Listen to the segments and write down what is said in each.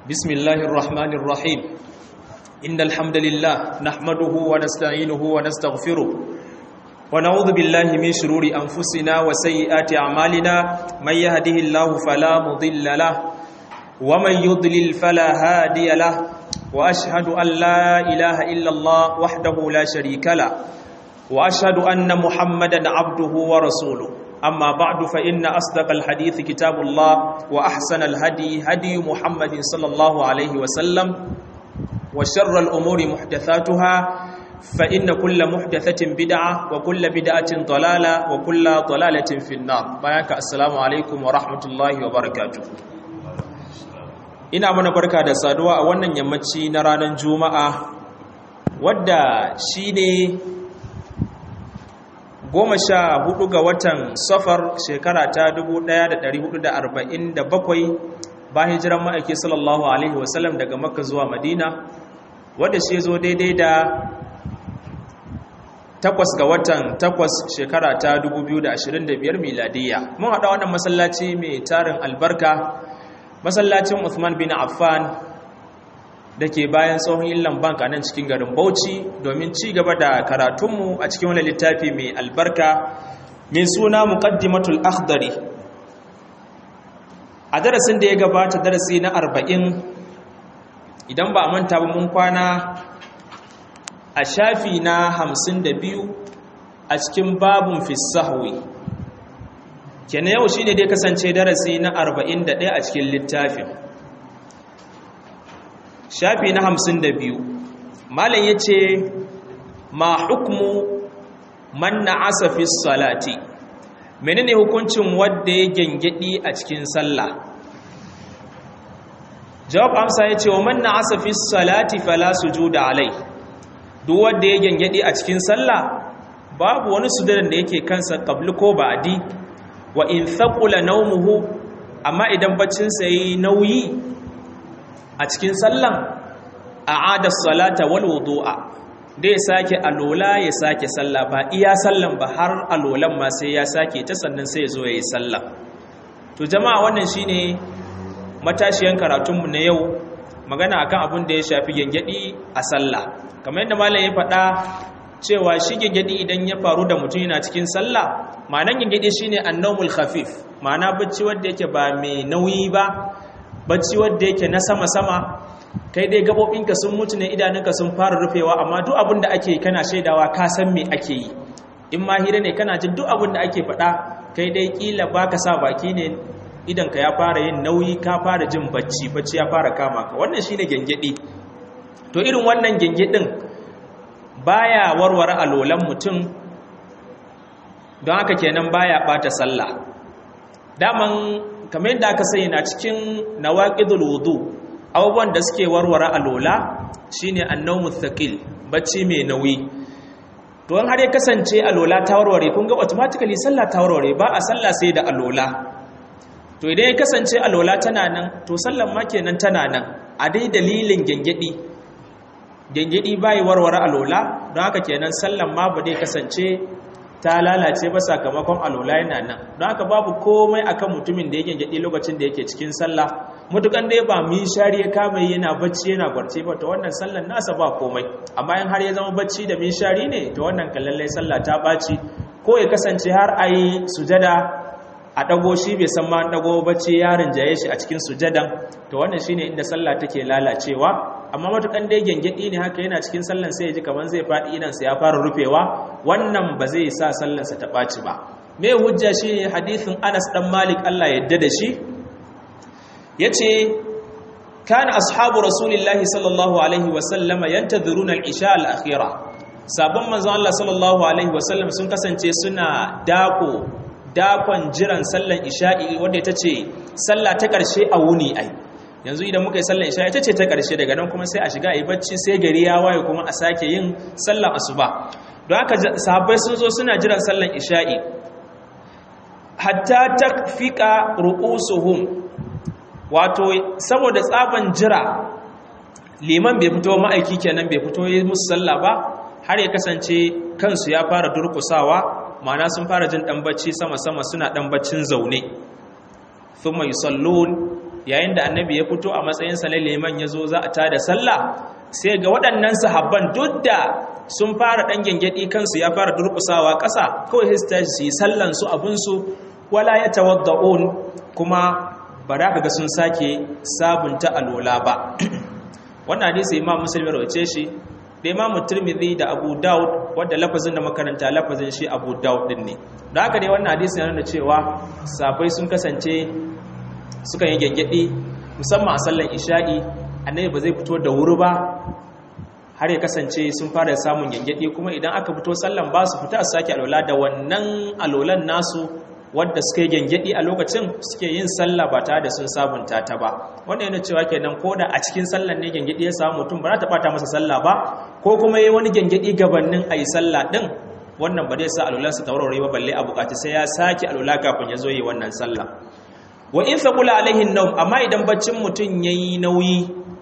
بسم الله الرحمن الرحيم إن الحمد لله نحمده ونستعينه ونستغفره ونعوذ بالله من شرور أنفسنا وسيئات أعمالنا من يهده الله فلا مضل له ومن يضلل فلا هادي له وأشهد أن لا إله إلا الله وحده لا شريك له وأشهد أن محمدا عبده ورسوله أما بعد فإن أصدق الحديث كتاب الله وأحسن الهدي هدي محمد صلى الله عليه وسلم وشر الأمور محدثاتها فإن كل محدثة بدعة وكل بدعة ضلالة وكل ضلالة في النار بياك السلام عليكم ورحمة الله وبركاته ina mana barka da saduwa a wannan yammaci na ranar juma'a wadda shi ne goma sha hudu ga watan safar shekara ta 1447 bayan hijiran ma'aiki sallallahu alaihi wasallam daga makka zuwa madina wadda shi zo daidai da takwas ga watan takwas shekara ta 2025 miladiyya mun haɗa wannan masallaci mai tarin albarka masallacin Uthman bin Affan da ke bayan tsohon illan bank a nan cikin garin Bauchi domin ci gaba da karatunmu a cikin wani littafi mai albarka mai suna muqaddimatul akhdari a darasin da ya gabata darasi na arba'in idan ba a manta ba mun kwana a shafi na hamsin da biyu a cikin babun fisahwi kenan yau shine dai kasance darasi na 41 a cikin littafin shafi na 52 malam yace ma hukmu man na'asa fi salati menene hukuncin wanda ya gengedi a cikin sallah jawab amsa yace wa man na'asa fi salati fala sujuda alai duk wanda ya gengedi a cikin sallah babu wani sujudan da yake kansa qabli ko ba'di wa in thaqula nawmuhu amma idan baccin sa yi nauyi a cikin sallan a'ada salata wal wudu'a da ya sake alola ya sake sallah ba iya sallan ba har alolan ma sai ya sake ta sannan sai ya zo yayi sallah to jama'a wannan shine matashiyan karatunmu na yau magana akan abin da ya shafi gengedi a sallah kamar yadda malam ya faɗa cewa shi gengedi idan ya faru da mutum yana cikin sallah ma'anan gengedi shine annawmul khafif ma'ana bacci wanda yake ba mai nauyi ba bacci wanda yake na sama sama kai dai gabobinka sun mutu ne idanunka sun fara rufewa amma duk abin da ake kana shaidawa ka san me ake yi in ma hira ne kana jin duk abin da ake faɗa kai dai kila baka sa baki ne idanka ya fara yin nauyi ka fara jin bacci bacci ya fara kama ka wannan shine gengedi to irin wannan gengedin baya warware alolan mutum don haka kenan baya bata sallah daman kamar yadda aka sani na cikin nawaqidul wudu abubuwan da suke warware alola shine annawmu thaqil bacci mai nauyi to har ya kasance alola ta warware kun ga automatically sallah ta warware ba a sallah sai da alola to idan ya kasance alola tana nan to sallan ma kenan tana nan a dai dalilin gengedi gengedi bai warware alola don haka kenan sallan ma ba dai kasance ta lalace ba sakamakon alola yana nan don haka babu komai akan mutumin da ya gengedi lokacin da yake cikin sallah mutukan dai ba mi shari ya kama yana bacci yana gwarce ba to wannan sallan nasa ba komai amma in har ya zama bacci da mi shari ne to wannan kallallai sallah ta baci ko ya kasance har ayi sujada a ɗago shi bai san ma ɗago bacci yarin jaye shi a cikin sujadan to wannan shine inda sallah take lalacewa amma matukan dai gengedi ne haka yana cikin sallan sai ya ji kaman zai faɗi idan sa ya fara rufewa wannan ba zai sa sallan sa ta ɓaci ba me hujja shine hadisin Anas dan Malik Allah ya yarda da shi yace kana ashabu rasulillahi sallallahu alaihi wa sallama yantadhuruna al-isha al-akhira sabon manzon Allah sallallahu alaihi wa sallam sun kasance suna dako dakon jiran sallan isha'i wanda ita ce sallah ta ƙarshe a wuni ai yanzu idan muka yi sallan isha'i ita ce ta ƙarshe daga nan kuma sai a shiga a yi bacci sai gari ya waye kuma a sake yin sallan asuba don haka sahabbai sun zo suna jiran sallan isha'i hatta takfika ru'usuhum wato saboda tsaban jira liman bai fito ma'aiki kenan bai fito yi musu sallah ba har ya kasance kansu ya fara durkusawa ma'ana sun fara jin dan bacci sama-sama suna dan baccin zaune thumma yusallun yayin da annabi ya fito a matsayin sa na liman ya zo za a tada sallah sai ga waɗannan sahabban duk da sun fara ɗan gyangyaɗi kansu ya fara durƙusawa ƙasa kawai sai su yi sallan su abinsu wala ya tawadda'un kuma ba da ga sun sake sabunta alola ba wannan hadisi imam muslim rawace shi da imam tirmidhi da abu daud wanda lafazin da makaranta lafazin shi abu daud din ne da haka dai wannan hadisi yana nuna cewa sabai sun kasance suka yi gyangyaɗi musamman a sallan isha'i annabi ba zai fito da wuri ba har ya kasance sun fara samun gyangyaɗi kuma idan aka fito sallan ba su fita su sake alola da wannan alolan nasu wadda suka yi gyangyaɗi a lokacin suke yin sallah ba tare da sun sabunta ta ba wanda yana cewa kenan ko da a cikin sallan ne gyangyaɗi ya samu mutum ba za ta ɓata masa sallah ba ko kuma yi wani gyangyaɗi gabanin a yi sallah ɗin wannan ba zai sa alolansa ta warware ba balle a buƙaci sai ya sake alola kafin ya zo yi wannan sallah wa in faqula alaihin nawm amma idan baccin mutum yayi nauyi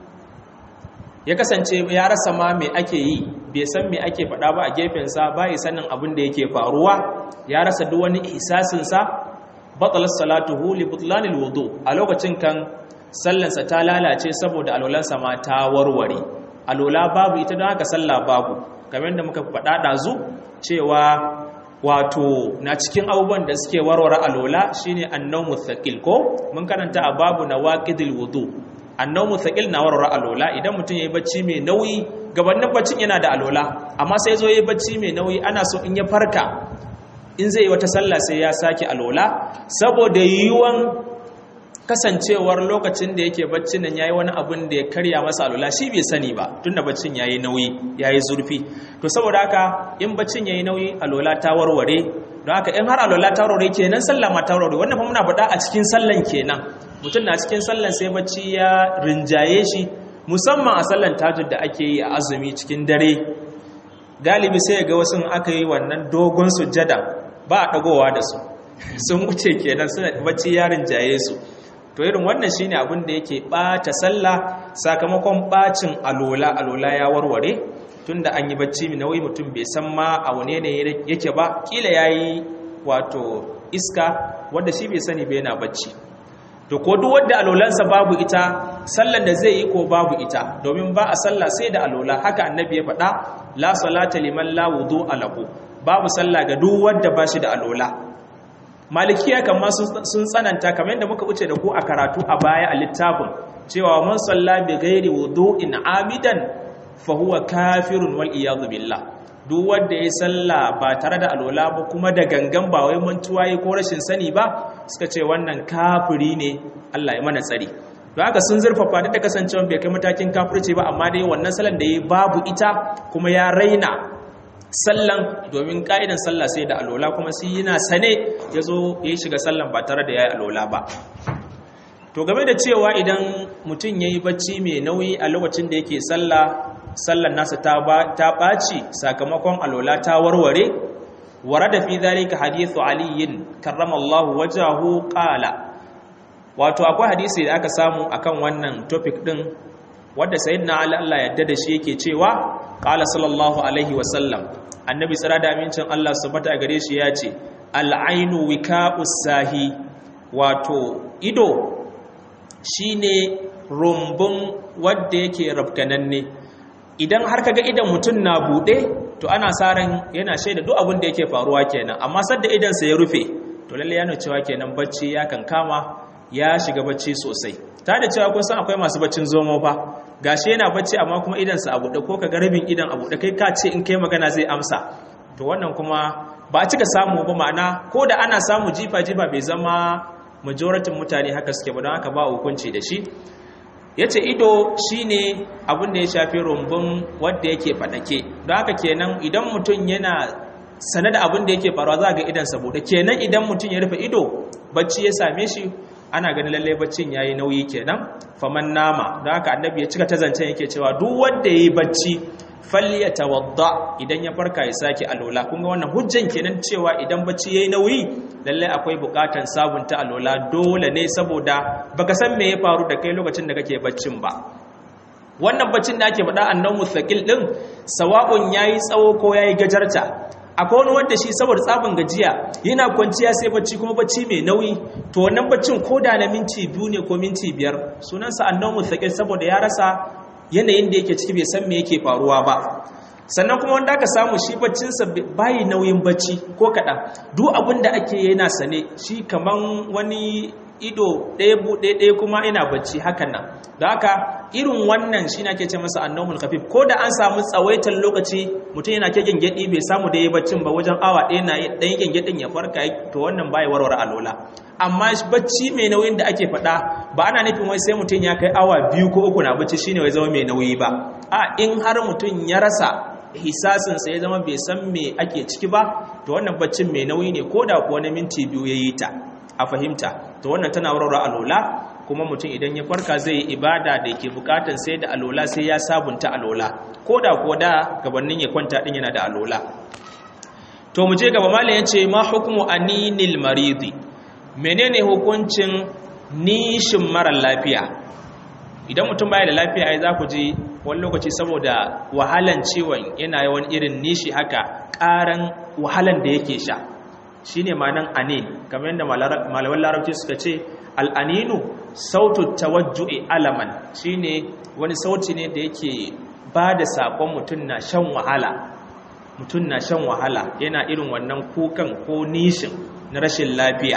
ya kasance ya rasa ma me ake yi bai san me ake faɗa ba a gefensa ba ya sanin abin da yake faruwa ya rasa duk wani ihsasinsa batalar salatuhu li butlanil wudu a lokacin kan sallansa ta lalace saboda alolansa ma ta warware alola babu ita don haka sallah babu kamar da muka faɗa ɗazu cewa wato na cikin abubuwan da suke warware alola shine annawmu thaqil ko mun karanta a babu nawaqidil wudu annawmu thaqil na warware alola idan mutum yayi bacci mai nauyi gabanin baccin yana da alola amma sai zo yayi bacci mai nauyi ana so in ya farka in zai yi wata sallah sai ya sake alola saboda yiwuwan kasancewar lokacin da yake baccin nan yayi wani abin da ya karya masa alola shi bai sani ba tunda baccin yayi nauyi yayi zurfi to saboda haka in baccin yayi nauyi alola ta warware don haka in har alola ta warware kenan sallah ma ta warware wannan fa muna faɗa a cikin sallan kenan mutum na cikin sallan sai bacci ya rinjaye shi musamman a sallan tajud da ake yi a azumi cikin dare galibi sai ga wasu aka yi wannan dogon sujjada ba a dagowa da su sun wuce kenan suna bacci ya rinjaye su to irin wannan shine abin da yake bata sallah sakamakon bacin alola alola ya warware tunda an yi bacci mai nauyi mutum bai san ma a wane ne yake ba kila yayi wato iska wanda shi bai sani bai yana bacci to ko duk wanda alolansa babu ita sallan da zai yi ko babu ita domin ba a sallah sai da alola haka annabi ya faɗa la salata liman la wudu alahu babu sallah ga duk wanda ba shi da alola malikiya kamma sun tsananta kamar yadda muka wuce da ku a karatu a baya a littafin cewa man salla bi ghairi wudu'in amidan fa huwa kafirun wal iyad billah duk wanda ya salla ba tare da alola ba kuma da gangan ba wai mantuwa ko rashin sani ba suka ce wannan kafiri ne Allah ya mana tsari don haka sun zurfafa da kasancewa bai kai matakin kafirci ba amma dai wannan sallan da ya babu ita kuma ya raina sallan domin ka'idan sallah sai da alola kuma sai yana sane ya zo ya shiga sallan ba tare da ya yi alola ba to game da cewa idan mutum ya yi bacci mai nauyi a lokacin da yake sallah sallan nasa ta ɓaci sakamakon alola ta warware wara da fi zalika hadithu aliyin karramallahu wajahu qala wato akwai hadisi da aka samu akan wannan topic din wanda sayyidina ali Allah yadda da shi yake cewa qala sallallahu alaihi wa sallam annabi tsira da amincin Allah subhanahu gare shi ya ce al'ainu wika'us sahi wato ido shine rumbun wanda yake rabkananne idan har kaga idan mutum na bude to ana sa ran yana shaida duk abin da yake faruwa kenan amma sadda idan sa ya rufe to lalle yana cewa kenan bacci ya kankama ya shiga bacci sosai ta da cewa kun san akwai masu baccin zomo fa gashi yana bacci amma kuma idansa a buɗe ko kaga rabin idan a buɗe kai ka ce in kai magana zai amsa to wannan kuma ba a cika samu ba ma'ana ko da ana samu jifa jifa bai zama majoratin mutane haka suke ba don haka ba hukunci da shi ya ce ido shine abin da ya shafi rumbun wadda yake faɗake don haka kenan idan mutum yana sane da abin da yake faruwa za ga idansa buɗe kenan idan mutum ya rufe ido bacci ya same shi ana ganin lallai baccin yayi nauyi kenan faman nama don haka annabi ya cika ta zancen yake cewa duk wanda yayi bacci falyatawadda idan ya farka ya sake alola kun ga wannan hujjan kenan cewa idan bacci yayi nauyi lallai akwai bukatan sabunta alola dole ne saboda baka san me ya faru da kai lokacin da kake baccin ba wannan baccin da ake faɗa annabi mustaqil din sawa'un yayi tsawo ko yayi gajarta akwai wani wanda shi saboda tsabin gajiya yana kwanciya sai bacci kuma bacci mai nauyi to wannan baccin ko da na minti biyu ne ko minti biyar sunansa annomu thaqil saboda ya rasa yanayin da yake ciki bai san me yake faruwa ba sannan kuma wanda aka samu shi baccinsa bayi nauyin bacci ko kaɗan duk abin da ake yana sane shi kaman wani ido ɗaya buɗe ɗaya kuma ina bacci hakan nan da haka irin wannan shi na ke ce masa annomul khafif ko da an samu tsawaitar lokaci mutum yana ke gyangyaɗi bai samu da ya baccin ba wajen awa ɗaya na ɗan gyangyaɗin ya farka to wannan bai warware alola amma bacci mai nauyin da ake faɗa ba ana nufin wai sai mutum ya kai awa biyu ko uku na bacci shine wai zama mai nauyi ba a in har mutum ya rasa hisasinsa ya zama bai san me ake ciki ba to wannan baccin mai nauyi ne ko da kuwa na minti biyu ya yi ta a fahimta to wannan tana warware alola kuma mutum idan ya farka zai yi ibada da ke bukatan sai da alola sai ya sabunta alola ko da kuwa da gabanin ya kwanta din yana da alola to mu je gaba malam ya ce ma hukumu aninil maridi menene hukuncin nishin mara lafiya idan mutum baya da lafiya ai za ku ji wani lokaci saboda wahalan ciwon yana yawan irin nishi haka ƙaran wahalan da yake sha shine ma'anan anin kamar yadda malaman larabci suka ce al'aninu sautu tawajju'i alaman shine wani sauti ne da yake ba da saƙon mutum na shan wahala mutum na shan wahala yana irin wannan kukan ko nishin na rashin lafiya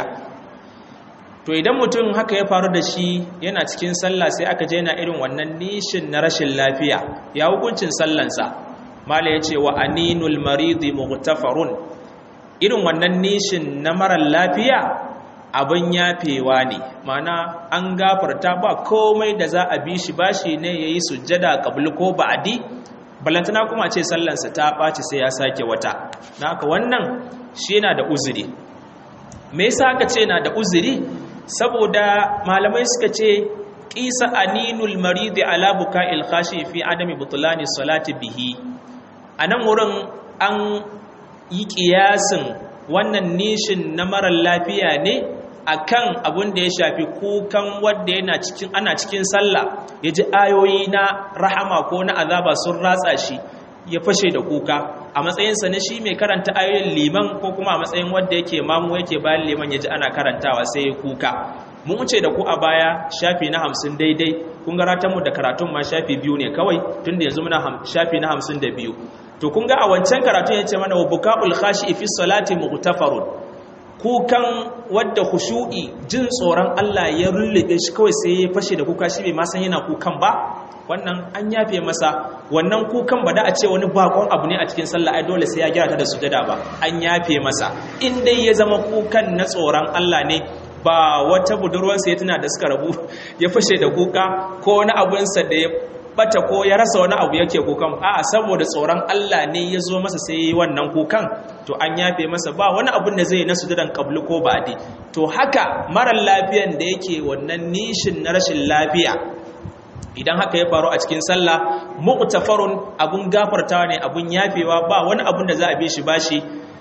to idan mutum haka ya faru da shi yana cikin sallah sai aka je yana irin wannan nishin na rashin lafiya ya hukuncin sallansa mala ya ce wa aninul maridi mughtafarun irin wannan nishin na marar lafiya abin yafewa ne mana an gafarta ba komai da za a bi shi bashi ne ya yi sujjada kabul ko ba'adi balantana kuma ce sallansa ta ɓaci sai ya sake wata na haka wannan shi yana da uzuri me yasa aka ce na da uzuri saboda malamai suka ce ƙisa aninul maridi ala buka'il khashi fi adami butulani salati bihi a nan wurin an yi ƙiyasin wannan nishin na marar lafiya ne akan abin da ya shafi kukan wadda yana cikin ana cikin sallah ya ji ayoyi na rahama ko na azaba sun ratsa shi ya fashe da kuka a matsayinsa na shi mai karanta ayoyin liman ko kuma a matsayin wadda yake mamu yake bayan liman ya ji ana karantawa sai ya kuka mun wuce da ku a baya shafi na hamsin daidai kun ga ratanmu da karatun ma shafi biyu ne kawai tun da yanzu muna shafi na hamsin da biyu to kun ga a wancan karatun ya ce mana wa buka'ul khashi fi salati mughtafarun kukan wadda khushu'i jin tsoron Allah ya rullube shi kawai sai ya fashe da kuka shi bai ma san yana kukan ba wannan an yafe masa wannan kukan ba da a ce wani bakon abu ne a cikin sallah ai dole sai ya gyara ta da sujada ba an yafe masa in dai ya zama kukan na tsoron Allah ne ba wata budurwarsa ya tuna da suka rabu ya fashe da kuka ko wani abunsa da ya bata ko ya rasa wani abu yake kukan a'a saboda tsoron Allah ne ya zo masa sai yi wannan kukan to an yafe masa ba wani abun da zai na sujudan qablu ko ba'di to haka marar lafiyan da yake wannan nishin na rashin lafiya idan haka ya faru a cikin sallah muqtafarun abun gafartawa ne abun yafewa ba wani abun da za a bi shi bashi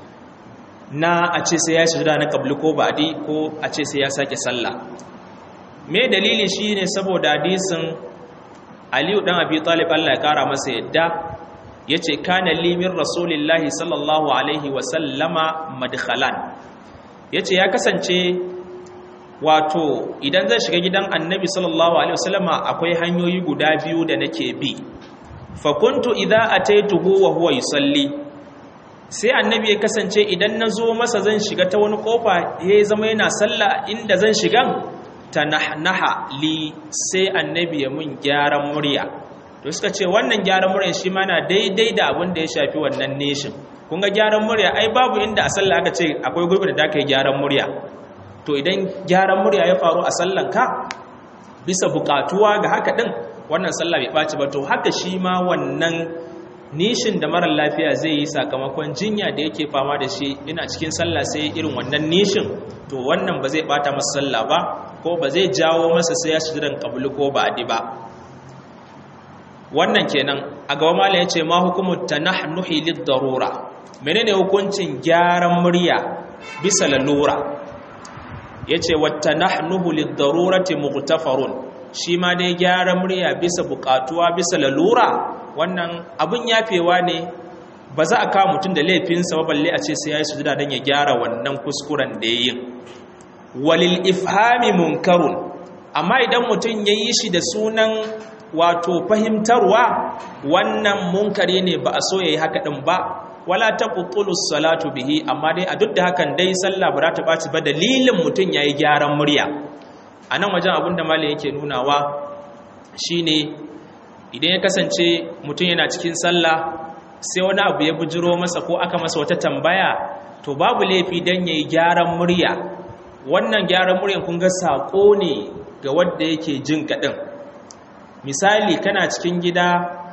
na a ce sai ya sujuda na qablu ko ba'di ko a ce sai ya sake sallah me dalili shine saboda hadisin aliyu dan abi talib Allah ya kara masa yadda yace kana limin rasulillahi sallallahu alaihi wa sallama madkhalan yace ya kasance wato idan zan shiga gidan annabi sallallahu alaihi wasallama akwai hanyoyi guda biyu da nake bi fa kuntu idza ataituhu wa huwa yusalli sai annabi ya kasance idan nazo masa zan shiga ta wani kofa yayi zama yana sallah inda zan shigan tanahnaha li sai annabi ya mun gyaran murya to suka ce wannan gyaran murya shi ma na daidai da abin da ya shafi wannan neshin kun ga gyaran murya ai babu inda a sallah aka ce akwai gurbin da aka yi gyaran murya to idan gyaran murya ya faru a sallan ka bisa bukatuwa ga haka din wannan sallah bai ɓaci ba to haka shi ma wannan nishin da marar lafiya zai yi sakamakon jinya da yake fama da shi ina cikin sallah sai irin wannan nishin to wannan ba zai bata masa sallah ba ko ba zai jawo masa sai ya sujudan qablu ko ba'di ba wannan kenan a gaba mallam yace ma hukumu tanahnuhi lid-darura menene hukuncin gyaran murya bisa lalura yace wat tanahnuhu lid-darurati mughtafarun shi ma dai gyaran murya bisa bukatuwa bisa lalura wannan abun yafewa ne ba za a kawo mutum da laifinsa ba balle a ce sai ya yi sujuda don ya gyara wannan kuskuren da ya yi walil ifhami munkarun amma idan mutum ya yi shi da sunan wato fahimtarwa wannan munkari ne ba a so ya yi haka ɗin ba wala ta salatu bihi amma dai a duk da hakan dai sallah ba za ta ɓaci ba dalilin mutum ya yi gyaran murya a nan wajen abin da malin yake nunawa shine idan ya kasance mutum yana cikin sallah sai wani abu ya bujiro masa ko aka masa wata tambaya to babu laifi don ya yi gyaran murya wannan gyaran muryan kun ga saƙo ne ga wadda yake jin kaɗin misali kana cikin gida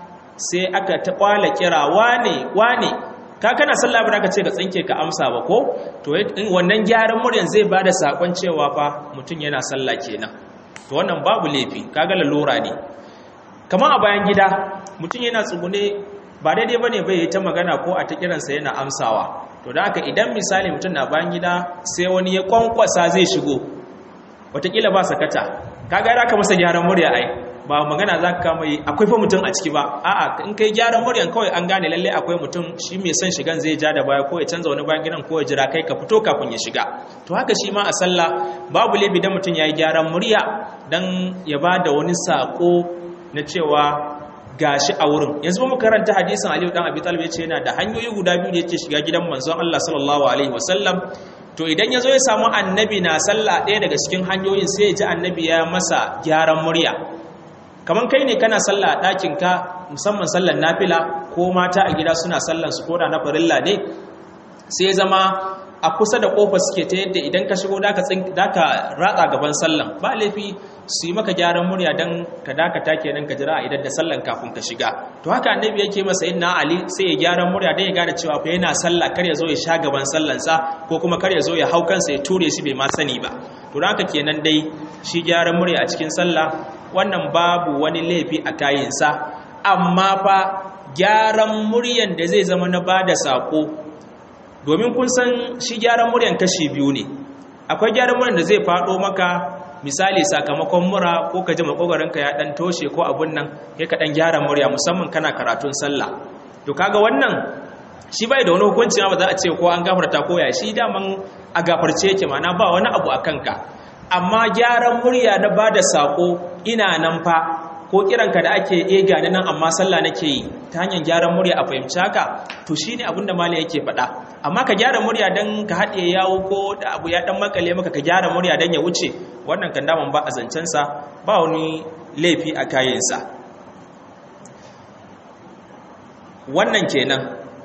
sai aka ta ƙwala kira wane wane ka kana sallah ba ka ce ka tsinke ka amsa ba ko to wannan gyaran muryan zai ba da saƙon cewa fa mutum yana sallah kenan to wannan babu laifi kaga lalura ne kamar a bayan gida mutum yana tsugune ba daidai ba ne bai yi ta magana ko a ta kiransa yana amsawa to da haka idan misali mutum na bayan gida sai wani ya kwankwasa zai shigo watakila ba sakata kaga da ka masa gyaran murya ai ba magana za ka kama yi akwai fa mutum a ciki ba a'a in kai gyaran muryan kawai an gane lalle akwai mutum shi mai son shigan zai ja da baya ko ya canza wani bayan gidan ko ya jira kai ka fito kafin ya shiga to haka shi ma a sallah babu laifi dan mutum ya yi gyaran murya dan ya ba da wani sako na cewa gashi a wurin yanzu mu karanta hadisin Aliyu dan Abi Talib yace yana da hanyoyi guda biyu da yake shiga gidan manzon Allah sallallahu alaihi wasallam to idan yazo ya samu annabi na sallah ɗaya daga cikin hanyoyin sai ya ji annabi ya masa gyaran murya kaman kai ne kana sallah a ɗakin ka musamman sallar nafila ko mata a gida suna sallar su koda na farilla ne sai ya zama a kusa da kofar suke ta yadda idan ka shigo da ka ratsa gaban sallan ba laifi su yi maka gyaran murya don ka dakata kenan ka jira idan da sallan kafin ka shiga to haka annabi yake masa yin na ali sai ya gyaran murya don ya gane cewa fa yana sallah kar ya zo ya sha gaban sallansa ko kuma kar ya zo ya hau kansa ya ture shi bai ma sani ba to haka kenan dai shi gyaran murya a cikin sallah wannan babu wani laifi a kayinsa amma fa gyaran muryan da zai zama na bada sako domin kun san shi gyaran muryan kashi biyu ne akwai gyaran muryan da zai faɗo maka misali sakamakon mura ko ka ji makogaranka ya ɗan toshe ko abun nan ya ka ɗan gyara murya musamman kana karatun sallah to kaga wannan shi bai da wani hukunci ba za a ce ko an gafarta ko ya shi daman a gafarce yake mana ba wani abu a kanka amma gyaran murya na ba da saƙo ina nan fa ko kiranka da ake ega ni nan amma sallah nake yi ta hanyar gyaran murya a fahimci haka to shine abin da malai yake faɗa amma ka gyara murya dan ka haɗe yawo ko da abu ya dan makale maka ka gyara murya dan ya wuce wannan kan daman ba a zancen sa ba wani laifi a kayansa wannan kenan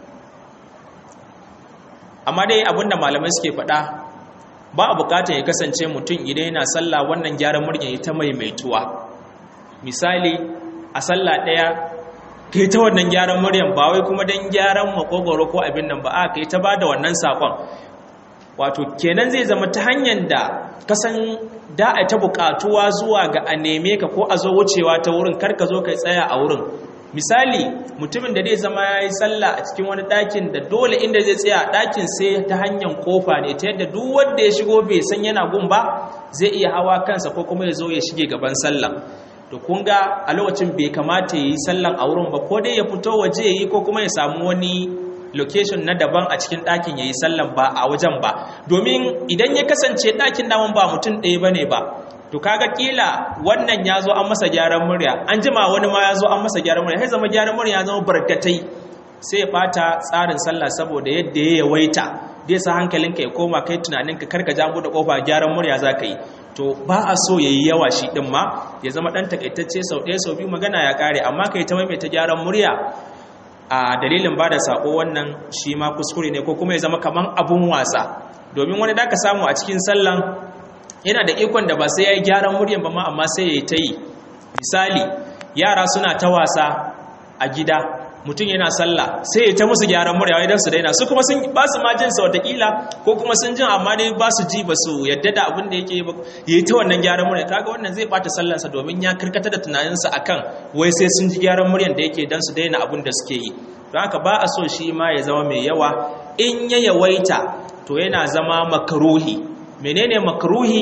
amma dai abin da malamai suke faɗa ba a bukatar ya kasance mutum idan yana sallah wannan gyaran murya ya ta maimaituwa misali a sallah ɗaya ka yi ta wannan gyaran muryan ba wai kuma don gyaran makogoro ko abin nan ba a ka yi ta ba da wannan saƙon wato kenan zai zama ta hanyar da kasan da a ta buƙatuwa zuwa ga a neme ka ko a zo wucewa ta wurin kar ka zo ka tsaya a wurin misali mutumin da zai zama ya yi sallah a cikin wani ɗakin da dole inda zai tsaya ɗakin sai ta hanyar kofa ne ta yadda duk wanda ya shigo bai san yana gun ba zai iya hawa kansa ko kuma ya zo ya shige gaban sallah to kun ga a lokacin bai kamata ya yi sallan a wurin ba ko dai ya fito waje ya yi ko kuma ya samu wani location na daban a cikin ɗakin ya yi sallan ba a wajen ba domin idan ya kasance ɗakin daman ba mutum ɗaya ba ne ba to kaga kila wannan ya zo an masa gyaran murya an jima wani ma ya zo an masa gyaran murya sai zama gyaran murya ya zama barkatai sai ya bata tsarin sallah saboda yadda ya yawaita dai sa hankalinka ya koma kai tunaninka karka ja da kofa gyaran murya za ka yi to ba a so ya yi yawa shi ɗin ma ya zama ɗan takaitacce sau ɗaya sau biyu magana ya ƙare amma ka yi ta maimaita gyaran murya a dalilin ba da saƙo wannan shi ma kuskure ne ko kuma ya zama kaman abun wasa domin wani da ka samu a cikin sallan yana da ikon da ba sai ya yi gyaran muryan ba ma amma sai ya yi ta yi misali yara suna ta wasa a gida mutum yana sallah sai ya ta musu gyaran murya idan su daina su kuma sun ba su ma jin sa watakila ko kuma sun jin amma dai ba su ji ba su yadda da abin da yake yi ta wannan gyaran murya kaga wannan zai bata sallansa domin ya karkata da tunaninsa akan wai sai sun ji gyaran muryan da yake dan su daina abin da suke yi don haka ba a so shi ma ya zama mai yawa in ya yawaita to yana zama makaruhi menene makruhi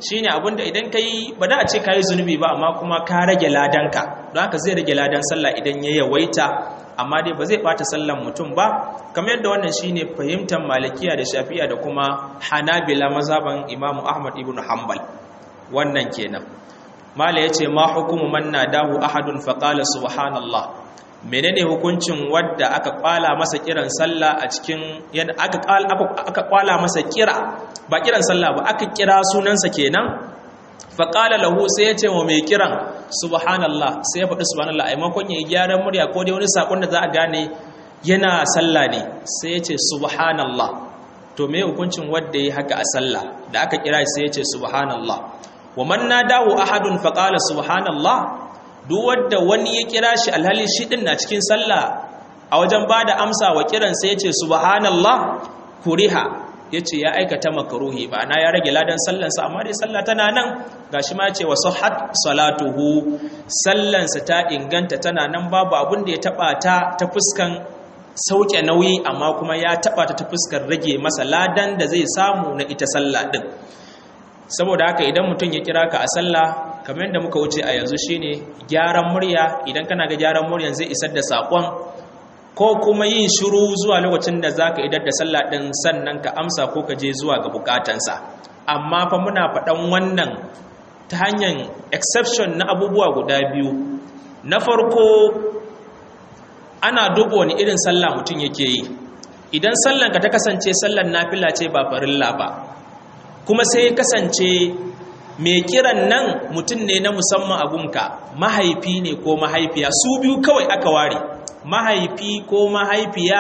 shine abinda idan kai ba da a ce kai zunubi ba amma kuma ka rage ladanka don haka zai rage ladan sallah idan ya yawaita amma dai ba zai bata sallan mutum ba kamar yadda wannan shine fahimtar malikiya da shafi'a da kuma hanabila mazhaban imamu ahmad ibn hanbal wannan kenan mala yace ma hukumu man nadahu ahadun faqala subhanallah menene hukuncin wadda aka kwala masa kiran sallah a cikin yadda aka aka kwala masa kira ba kiran sallah ba aka kira sunansa kenan faƙala lahu sai ya ce wa mai kiran subhanallah sai ya faɗi subhanallah a maimakon ya yi gyaran murya ko dai wani saƙon da za a gane yana sallah ne sai ya ce subhanallah to me hukuncin wadda ya haka a sallah da aka kira sai ya ce subhanallah wa man nadahu ahadun faqala subhanallah duk wadda wani ya kira shi alhali shi din na cikin sallah a wajen bada amsa wa kiran sai ya ce subhanallah kuriha ya ce ya aikata makaruhi ba na ya rage ladan sallansa amma dai sallah tana nan ga shi ma ce wa sahhat salatuhu sallansa ta inganta tana nan babu abin da ya taba ta ta fuskan sauke nauyi amma kuma ya taba ta ta fuskar rage masa ladan da zai samu na ita sallah din saboda haka idan mutum ya kira ka a sallah kamar yadda muka wuce a yanzu shine gyaran murya idan kana ga gyaran muryan zai isar da sakon ko kuma yin shiru zuwa lokacin da za ka idar da sallah ɗin sannan ka amsa ko ka je zuwa ga bukatansa amma fa muna faɗan wannan ta hanyar exception na abubuwa guda biyu na farko ana duba wani irin sallah mutum yake yi idan sallanka ta kasance sallan nafila ce ba farilla ba kuma sai kasance mai kiran nan mutum ne na musamman abunka mahaifi ne ko mahaifiya su biyu kawai aka ware mahaifi ko mahaifiya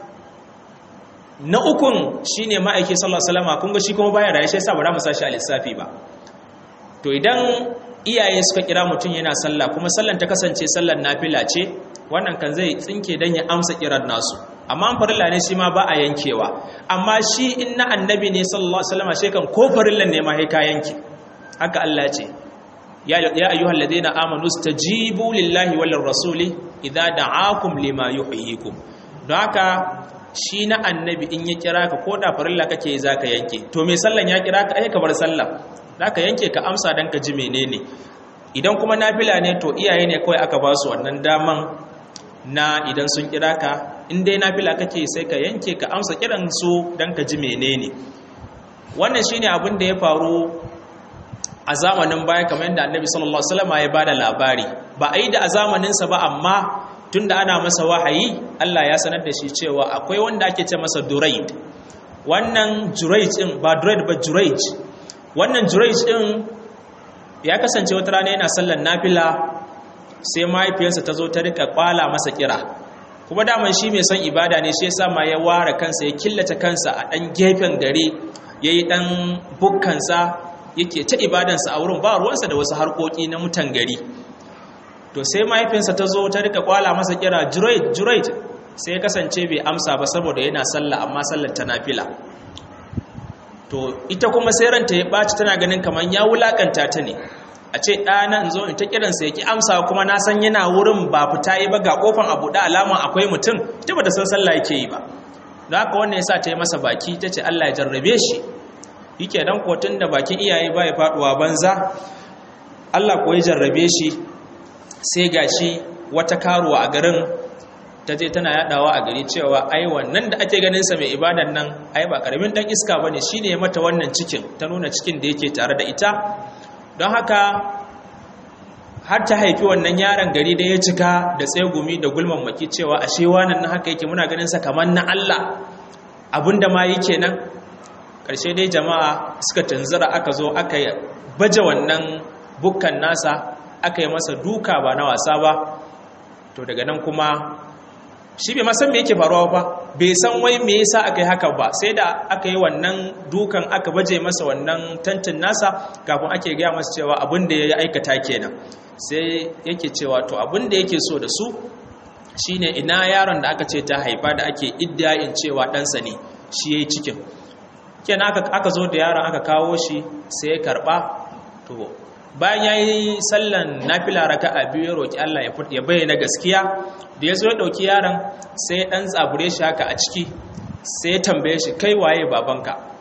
na ukun shine ma'aiki sallallahu alaihi wasallam kun ga shi kuma baya raye shi yasa ba za mu sashi a lissafi ba to idan iyaye suka kira mutum yana sallah kuma sallan ta kasance sallan nafila ce wannan kan zai tsinke dan ya amsa kiran nasu amma an farilla ne shi ma ba a yankewa amma shi in na annabi ne sallallahu alaihi wasallam shi kan ko farillan ne ma sai ka yanke haka Allah ce ya ayyuhal ladina amanu stajibu lillahi wal rasuli idza da'akum lima yuhyikum don haka shi na annabi in ya kira ka ko da farilla kake zaka yanke to me sallan ya kira ka ai ka bar sallah zaka yanke ka amsa dan ka ji menene idan kuma nafila ne to iyaye ne kawai aka ba su wannan daman na idan sun kira ka in dai nafila kake sai ka yanke ka amsa kiran su dan ka ji menene wannan shine abin da ya faru a zamanin baya kamar yadda annabi sallallahu alaihi wasallam ya bada labari ba a yi da a zamaninsa ba amma tunda ana masa wahayi Allah ya sanar da shi cewa akwai wanda ake ce masa duraid wannan juraij din ba duraid ba juraij wannan juraij din ya kasance wata rana yana sallan nafila sai mahaifiyarsa ta zo ta rika kwala masa kira kuma daman shi mai son ibada ne shi yasa ma ya ware kansa ya killace kansa a dan gefen gari yayi dan bukkansa yake ta ibadansa a wurin ba ruwansa da wasu harkoki na mutan gari to sai mahaifinsa ta zo ta rika kwala masa kira jurait jurait sai ya kasance bai amsa ba saboda yana sallah amma sallar ta nafila to ita kuma sai ranta ya ɓaci tana ganin kamar ya wulakanta ta ne a ce ɗana in zo in ta kiransa ya ki amsa kuma na san yana wurin ba fita yi ba ga kofan abu da alama akwai mutum ta ba da san sallah yake yi ba da haka wannan ya sa ta yi masa baki ta ce allah ya jarrabe shi yake dan kotun da bakin iyaye ba ya faduwa banza Allah ko ya jarrabe shi sai gashi wata karuwa a garin ta je tana yadawa a gari cewa ai wannan da ake ganin sa mai ibadan nan ai ba karamin dan iska bane shine ya mata wannan cikin ta nuna cikin da yake tare da ita don haka har ta haifi wannan yaron gari da ya cika da tsegumi da gulman maki cewa ashe wannan na haka yake muna ganin sa kamar na Allah abinda ma yake nan ƙarshe dai jama'a suka tunzura aka zo aka baje wannan bukkan nasa aka yi masa duka ba na wasa ba to daga nan kuma shi bai masan me yake faruwa ba bai san wai me yasa aka yi haka ba sai da aka yi wannan dukan aka baje masa wannan tantin nasa kafin ake gaya masa cewa abin da ya aikata kenan sai yake cewa to abin da yake so da su shine ina yaron da aka ce ta haifa da ake iddiyayin cewa ɗansa ne shi ya yi cikin kenan aka zo da yaron aka kawo shi sai ya karɓa to bayan ya yi sallan nafila raka a biyu ya roƙi Allah ya bayyana gaskiya da ya zo ya ɗauki yaron sai ya ɗan tsabure shi haka a ciki sai ya tambaye shi kai waye babanka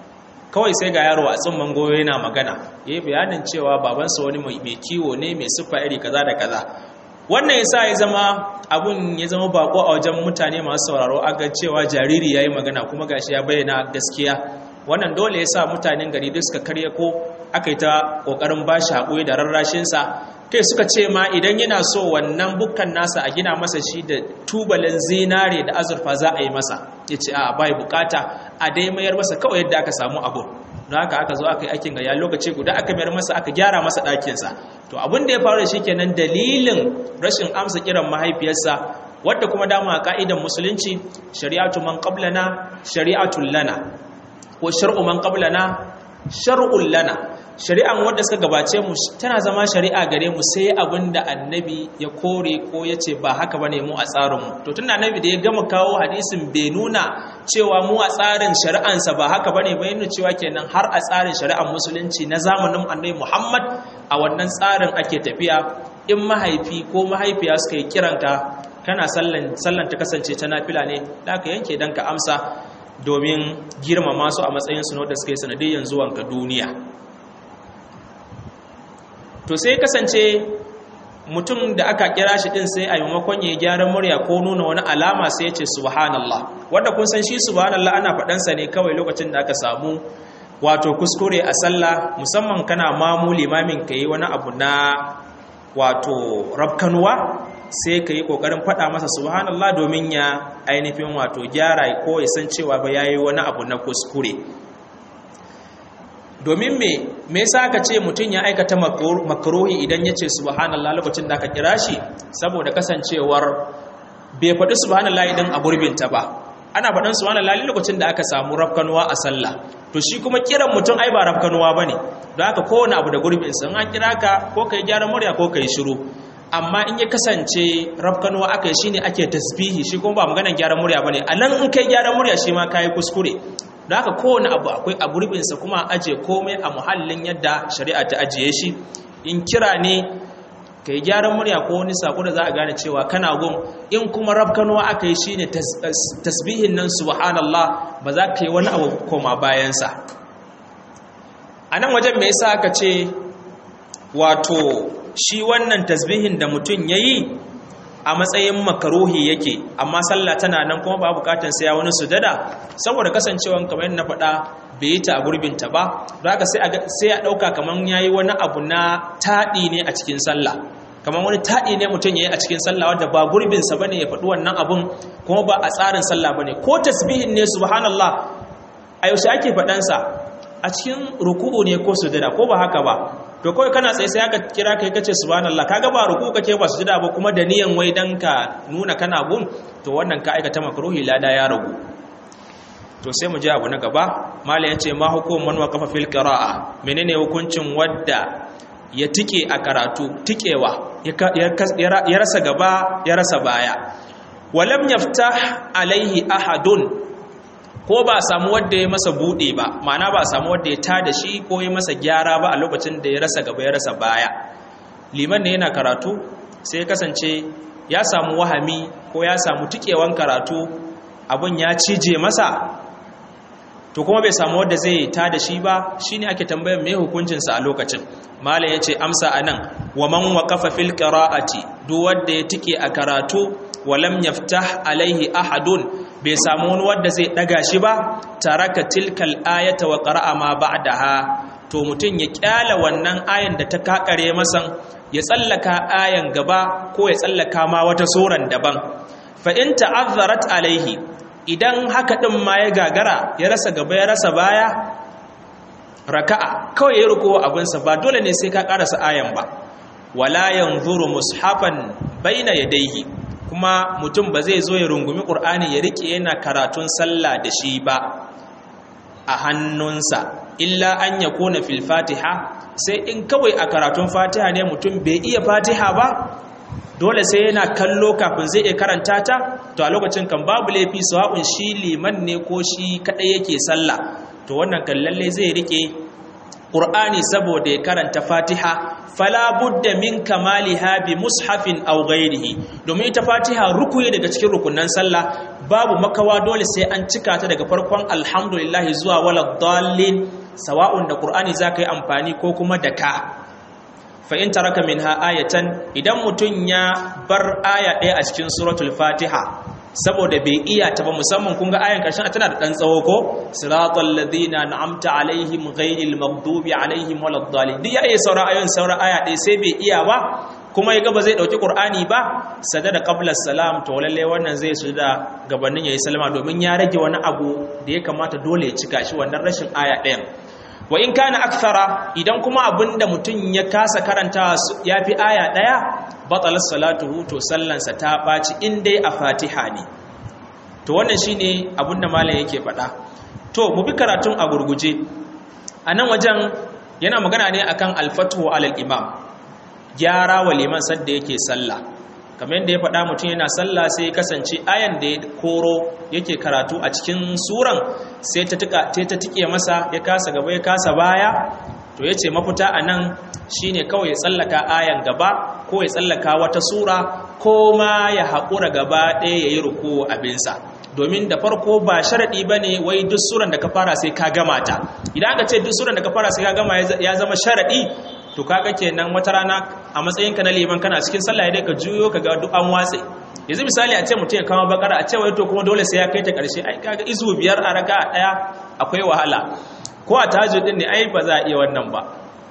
kawai sai ga yaro a tsimman goyo yana magana ya yi bayanin cewa babansa wani mai kiwo ne mai siffa iri kaza da kaza wannan ya sa ya zama abun ya zama bako a wajen mutane masu sauraro aga cewa jariri ya yi magana kuma gashi ya bayyana gaskiya wannan dole ya sa mutanen gari duk suka karya ko aka yi ta ƙoƙarin ba shi haƙuri da rarrashinsa kai suka ce ma idan yana so wannan bukkan nasa a gina masa shi da tubalin zinare da azurfa za a yi masa ya ce a bai bukata a dai mayar masa kawai yadda aka samu abu don haka aka zo aka yi aikin gaya lokaci guda aka mayar masa aka gyara masa ɗakinsa to abin da ya faru da shi kenan dalilin rashin amsa kiran mahaifiyarsa wadda kuma dama a ka'idan musulunci shari'atu man qablana shari'atul lana ko shar'u man qablana shar'ul lana shari'an wanda suka gabace mu tana zama shari'a gare mu sai abinda annabi ya kore ko ya ce ba haka bane mu a tsarin mu to tunda annabi da ya gama kawo hadisin bai nuna cewa mu a tsarin shari'ansa ba haka bane bai nuna cewa kenan har a tsarin shari'ar musulunci na zamanin annabi Muhammad a wannan tsarin ake tafiya in mahaifi ko mahaifiya suka yi kiranka kana sallan sallan ta kasance ta nafila ne da ka yanke dan ka amsa domin girmama su a matsayin su da suka yi sanadiyyar zuwanka duniya to sai kasance mutum da aka kira shi din sai a maimakon ya gyara murya ko nuna wani alama sai ya ce subhanallah wanda kun san shi subhanallah ana faɗansa ne kawai lokacin da aka samu wato kuskure a sallah musamman kana mamu limamin ka yi wani abu na wato rabkanuwa sai ka yi ƙoƙarin faɗa masa subhanallah domin ya ainihin wato gyara ko ya san cewa ba ya yi wani abu na kuskure domin me me yasa aka ce mutum ya aikata makruhi idan ya ce subhanallah lokacin da aka kira shi saboda kasancewar bai faɗi subhanallah idan a gurbinta ba ana faɗin subhanallah lokacin da aka samu rafkanuwa a sallah to shi kuma kiran mutum ai ba rafkanuwa bane don haka kowane abu da gurbin sa an kira ka ko kai gyaran murya ko kai shiru amma in ya kasance rafkanuwa aka yi shine ake tasbihi shi kuma ba maganar gyaran murya bane a nan in kai gyaran murya shi ma kai kuskure da haka kowane abu akwai a gurbinsa kuma ajiye komai a muhallin yadda shari'a ta ajiye shi in kira ne ka yi gyaran murya ko wani sako da za a gane cewa kana gun in kuma rafkanuwa aka yi shi ne tasbihin nan subhanallah ba za ka yi wani abu koma bayansa a nan wajen mai yasa aka ce wato shi wannan tasbihin da mutum ya yi a matsayin makaruhi yake amma sallah tana nan kuma ba bukatan sai ya wani sujada saboda kasancewan kamar yadda na faɗa bai yi ta a gurbinta ba don haka sai a ɗauka kamar ya yi wani abu na taɗi ne a cikin sallah kamar wani taɗi ne mutum ya yi a cikin sallah wadda ba gurbinsa ba ne ya faɗi wannan abun kuma ba a tsarin sallah ba ne ko tasbihin ne subhanallah a yaushe ake faɗansa a cikin ruku'u ne ko sujada ko ba haka ba to kawai kana tsaye sai aka kira kai kace subhanallah kaga ba ruku kake ba sujada ba kuma da niyan wai dan ka nuna kana gun to wannan ka aikata makruhi lada ya ragu to sai mu ji abu na gaba mala yace ma hukum man waqafa fil qira'a menene hukuncin wadda ya tike a karatu tikewa ya rasa gaba ya rasa baya walam yaftah alaihi ahadun ko ba a samu wadda ya masa buɗe ba ma'ana ba a samu wadda ya ta da shi ko ya masa gyara ba a lokacin da ya rasa gaba ya rasa baya liman ne yana karatu sai ya kasance ya samu wahami ko ya samu tikewan karatu abun ya cije masa to kuma bai samu wadda zai ta da shi ba shine ake tambayar me hukuncinsa a lokacin mala ya ce amsa anan wa man waqafa fil qira'ati duk wanda ya tike a karatu walam yaftah alaihi ahadun bai samu wani wadda zai daga shi ba taraka tilkal ayata wa qara'a ma ba'daha to mutun ya kyala wannan ayan da ta kakare masan ya tsallaka ayan gaba ko ya tsallaka ma wata suran daban fa in ta'azzarat alaihi idan haka din ma ya gagara ya rasa gaba ya rasa baya raka'a kawai ya ruko abinsa ba dole ne sai ka karasa ayan ba wala yanzuru mushafan baina yadayhi kuma mutum ba zai zo ya rungumi ƙur'ani ya riƙe yana karatun sallah da shi ba a hannunsa illa an ya kona fil fatiha sai in kawai a karatun fatiha ne mutum bai iya fatiha ba dole sai yana kallo kafin zai iya karanta ta to a lokacin kan babu laifi sawa'un shi liman ne ko shi kaɗai yake sallah to wannan kan lalle zai riƙe Qur'ani saboda ya karanta Fatiha fala budda min kamaliha bi mushafin aw ghairihi domin ita Fatiha rukuyi daga cikin rukunan sallah babu makawa dole sai an cika ta daga farkon alhamdulillah zuwa wala dallin sawa'un da qur'ani zaka yi amfani ko kuma da ka fa in taraka minha ayatan idan mutun ya bar aya ɗaya a cikin suratul fatiha saboda bai iya ta ba musamman kun ga ayan karshen tana da dan tsawo ko siratal ladina an'amta alaihim ghayril maghdubi alaihim waladdallin duk ya iya saura ayoyin saura aya ɗaya sai bai iya ba kuma ya ga ba zai dauki qur'ani ba sadada qabla salam to lalle wannan zai su da gabanin yayi salama domin ya rage wani abu da ya kamata dole ya cika shi wannan rashin aya ɗayan wa in kana akthara idan kuma abinda mutum ya kasa karanta ya fi aya ɗaya batalar salatuhu to sallansa ta ɓaci in dai a fatiha ne to wannan shine abinda malam yake faɗa to mu bi karatun a gurguje a nan wajen yana magana ne akan alfatuhu alal imam gyara wa liman sadda yake sallah kamar yadda ya faɗa mutum yana sallah sai ya kasance ayan da ya koro yake karatu a cikin suran sai ta tike masa ya kasa gaba ya kasa baya to ya ce mafita a nan shi ne kawai ya tsallaka ayan gaba ko ya tsallaka wata sura ko ma ya haƙura gaba ɗaya ya yi ruku abinsa domin da farko ba sharaɗi ba ne wai duk suran da ka fara sai ka gama ta idan aka ce duk suran da ka fara sai ka gama ya zama sharaɗi to kaga kenan wata rana a matsayinka na liman kana cikin sallah ya ka juyo ka ga duk an watse yanzu misali a ce mutum ya kama bakara a ce wai to kuma dole sai ya kai ta karshe ai kaga izu biyar a raka a daya akwai wahala ko a tahajjud din ne ai ba za a iya wannan ba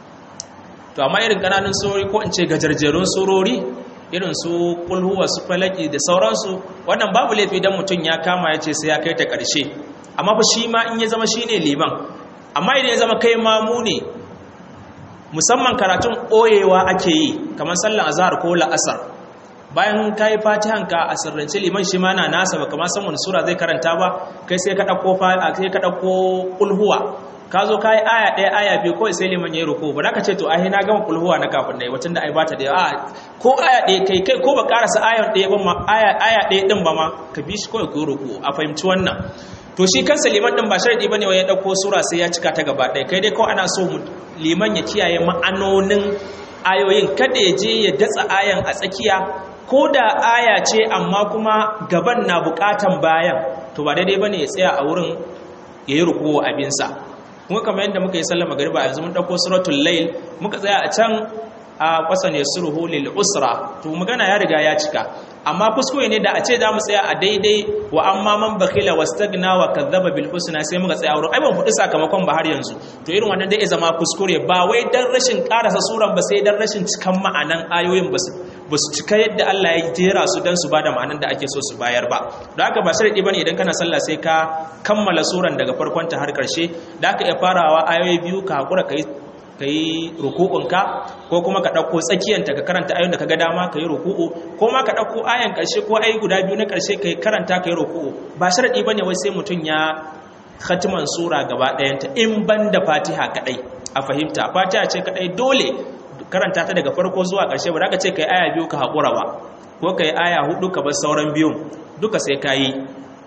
to amma irin kananun surori ko in ce gajarjerun surori irin su kulhuwa su falaki da sauransu wannan babu laifi dan mutum ya kama ya ce sai ya kai ta karshe amma fa shi ma in ya zama shine liman amma idan ya zama kai mamu ne musamman karatun ɓoyewa ake yi kamar sallan azhar ko la'asar bayan ka yi fatihanka a sirrance liman shi ma na nasa ba kamar san wani sura zai karanta ba kai sai ka ɗauko ƙulhuwa ka zo ka yi aya ɗaya aya biyu kawai sai liman ya yi ruku ba ka ce to ahi na gama ƙulhuwa na kafin da yi wacin da ai ba ta da yawa ko aya ɗaya kai kai ko ba ƙarasa aya ɗaya ba ma aya ɗaya ɗin ba ma ka bi shi kawai ko ruku a fahimci wannan to shi kansa liman din ba sharadi bane wai ya dauko sura sai ya cika ta gaba ɗaya kai dai ko ana so liman ya kiyaye ma'anonin ayoyin kada ya je ya datsa ayan a tsakiya ko da aya ce amma kuma gaban na bukatan bayan to ba daidai bane ya tsaya a wurin ya yi rukuwa abinsa kuma kamar yadda muka yi sallama magariba yanzu mun dauko suratul layl muka tsaya a can a kwasan yasruhu lil usra to magana ya riga ya cika amma kuskure ne da a ce za mu tsaya a daidai wa amma man bakila wastagna wa kadzaba bil husna sai muka tsaya wurin ai ban fudi sakamakon ba har yanzu to irin wannan dai zama kuskure ba wai dan rashin karasa suran ba sai dan rashin cikan ma'anan ayoyin ba su ba su cika yadda Allah ya jera su dan su bada ma'anan da ake so su bayar ba don haka ba sharadi bane idan kana sallah sai ka kammala suran daga farkon ta har karshe da aka iya farawa ayoyi biyu ka hakura kai ka yi ruku'unka ko kuma ka ɗauko tsakiyanta ka karanta ayon da ka ga dama ka yi ruku'u ko ma ka ɗauko ayan ƙarshe ko ayi guda biyu na ƙarshe ka karanta ka yi ruku'u ba sharaɗi ba ne wai sai mutum ya khatiman sura gaba ɗayanta in ban da fatiha kaɗai a fahimta fatiha ce kaɗai dole karanta ta daga farko zuwa ƙarshe ba za ka ce ka yi aya biyu ka haƙura ba ko ka yi aya hudu ka bar sauran biyun duka sai ka yi